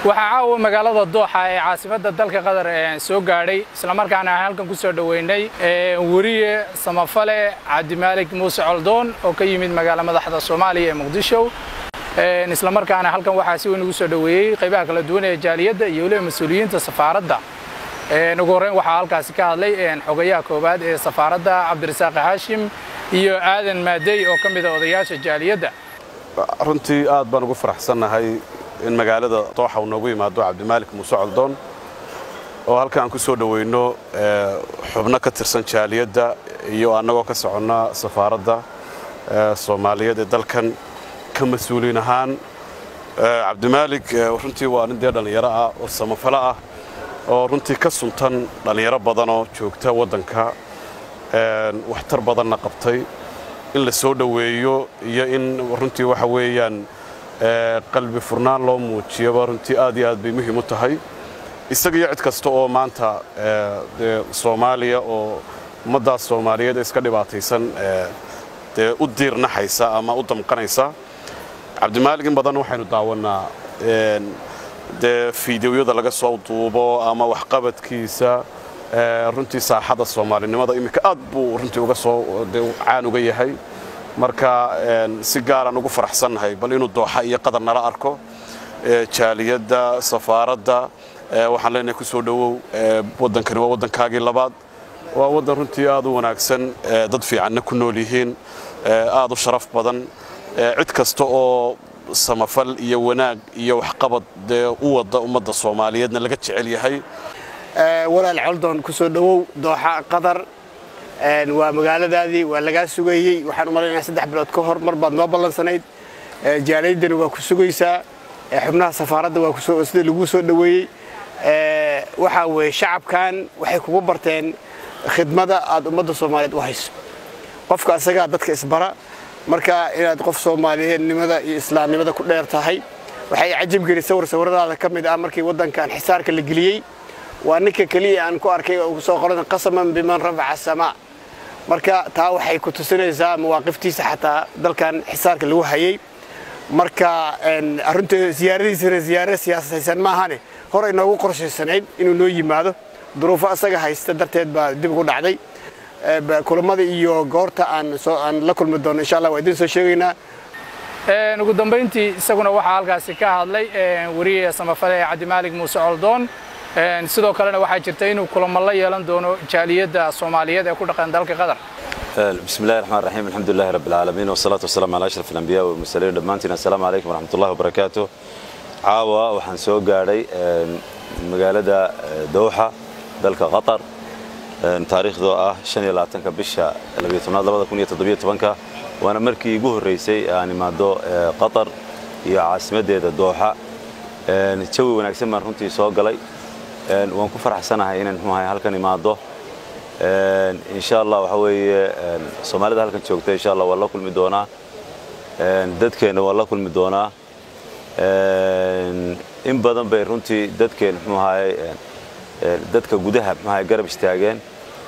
waxaa caawa magaalada dooxa ee caasimadda dalka qatar soo gaadhay islamarkaana aan halkan ku soo dhoweynay weriye samafale cabdimaalig muuse coldoon oo ka yimid magaalo madaxda soomaaliya ee muqdisho islamarkaana halkan waxaa si weyn ugu soo dhoweeyey qaybaha kala duwan ee jaaliyadda iyo weliba mas-uuliyiinta safaaradda ugu horreyn waxaa halkaasi ka hadlay xogayaha koowaad ee safaaradda cabdirasaaq haashim iyo aadan maadey oo ka mid a odayaasha jaaliyadda runtii aad baan ugu faraxsannahay in magaalada dooxa uu noogu yimaado cabdimaalik muuse coldoon oo halka aan ku soo dhoweyno xubno ka tirsan jaaliyadda iyo annagoo ka soconna safaaradda soomaaliyeed ee dalkan ka mas-uuliin ahaan cabdimaalik runtii waa nin dee dhallinyaro ah oo samafalo ah oo runtii ka suntan dhallinyaro badanoo joogta waddanka waxtar badanna qabtay in la soo dhoweeyo iyo in runtii waxa weeyaan qalbi furnaan loo muujiyaba runtii aad iyo aad bay muhiim u tahay isaga iyo cid kasta oo maanta dee soomaaliya oo ummaddaas soomaaliyeed iska dhibaataysan dee u diirnaxaysa ama u damqanaysa cabdimaalig in badan waxaynu daawannaa dee fiidiyowyada laga soo duubo ama waxqabadkiisa runtii saaxada soomaalinimada iminka aad buu runtii uga soo caan uga yahay marka si gaaraan ugu faraxsannahay bal inuu dooxa iyo qadar nala arko jaaliyadda safaaradda waxaan leenahay ku soo dhowow waddankani waa waddankaagii labaad waa waddan runtii aad u wanaagsan dad fiicanna ku nool yihiin aad u sharaf badan cid kasta oo samafal iyo wanaag iyo waxqabad dee u wadda ummadda soomaaliyeedna laga jecel yahay walaal coldoon ku soo dhowow dooxa qatar waa magaaladaadii waa lagaa sugayey waxaan u malaynayaa saddex bilood ka hor mar baad noo ballansanayd jaalaydani waa ku sugaysaa xubnaha safaaradda waa sida laguu soo dhoweeyey waxaa weeye shacabkan waxay kugu barteen khidmada aad ummadda soomaaliyeed u hayso qofka asagaa dadka isbara marka inaad qof soomaaliyeednimada iyo islaamnimada ku dheer tahay waxay cajab geli sawir sawiradaada ka mid ah markii waddankan xisaarka la geliyey waa ninka keliya aan ku arkay oo soo qoran qasaman biman rafaca asamaa marka taa waxay ku tusinaysaa mawaaqiftiisa xataa dalkan xisaarka lagu hayey marka arrinta ziyaaradiisana ziyaaro siyaasaysan maahane horay noogu qorshaysanayd inuu noo yimaado duruufo asaga haysta darteed baa dib ugu dhacday kulamada iyo goorta aan la kulmi doono insha allah waa idin soo sheegaynaa ugu dambayntii isaguna waxaa halkaasi ka hadlay weriye samafale cabdimaalig muuse coldoon sidoo kalena waxaa jirta inuu kulamo la yeelan doono jaaliyadda soomaaliyeed ee ku dhaqan dalka qatar بسم الله الرحمن الرحيم الحمد لله رب العالمين والصلاة والسلام على أشرف الأنبياء والمرسلين دمانتنا السلام عليكم ورحمة الله وبركاته caawa waxaan soo gaadhay magaalada dowxa dalka qatar taariikhdoo ah ka bisha ka waana markii igu horraysay aan imaado qatar iyo caasimaddeeda dooxa jawi wanaagsan baan runtii soo galay waan ku faraxsanahay inaan mxuahay halkan imaado insha allah waxa weeye soomaalida halkan joogta insha allah waa la kulmi doonaa dadkeenna waa la kulmi doonaa in badan bay runtii dadkeen mxuu ahaye dadka gudaha mxuu ahaye garab istaageen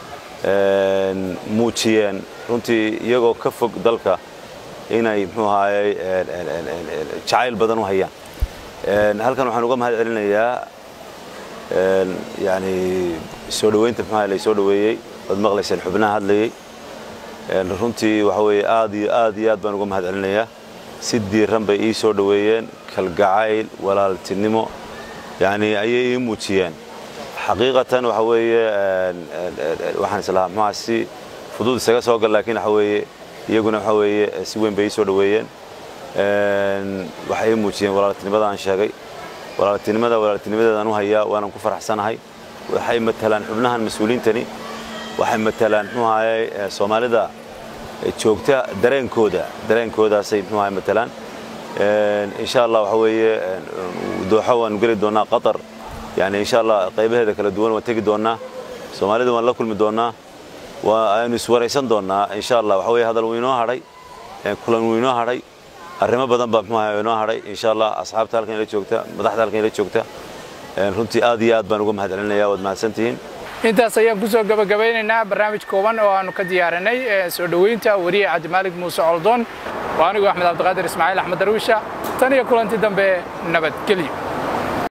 muujiyeen runtii iyagoo ka fog dalka inay mxuu ahaye jacayl badan u hayaan halkan waxaan uga mahad celinayaa yani soo dhoweynta mxuu ahaye laysoo dhoweeyey waad maqlayseen xubnaha hadlayey runtii waxa weeye aad iyo aad iyo aad baan uga mahad celinayaa si diiran bay ii soo dhoweeyeen kalgacayl walaaltinimo yani ayay ii muujiyeen xaqiiqatan waxa weeye waxaan islahaa muxuha si fudud isaga soo gal laakiin waxa weeye iyaguna waxa weeye si weyn bay ii soo dhoweeyeen waxay ii muujiyeen walaaltinimada aan sheegay walaaltinimada walaaltinimadeedaan u hayaa waanan ku faraxsanahay waxay matalaan xubnahan mas-uuliintani waxay matalaan muxuu ahaye soomaalida joogta dareenkooda dareenkoodaasay muxuu ahaye matalaan insha allah waxa weeye dooxo waanu geli doonnaa qatar yani insha allah qaybaheeda kala duwan waan tegi doonnaa soomaalida waan la kulmi doonnaa aynu iswaraysan doonnaa insha allah waxa weye hadal wuu inoo hadhay kulan wuu inoo hadhay arrimo badan baa muxuu ahaye inoo hadhay insha allah asxaabta halkan ila joogta madaxda halkan ila joogta runtii aad iyo aad baan uga mahad celinaya waad mahadsantihiin intaas ayaan ku soo gabagabeynaynaa barnaamij kooban oo aanu ka diyaarinay soo dhoweynta weriye cabdimaalig muuse coldoon waa anigu axmed cabdiqaadir ismaaciil axmed darwiisha tan iyo kulanti dambe nabadgelyo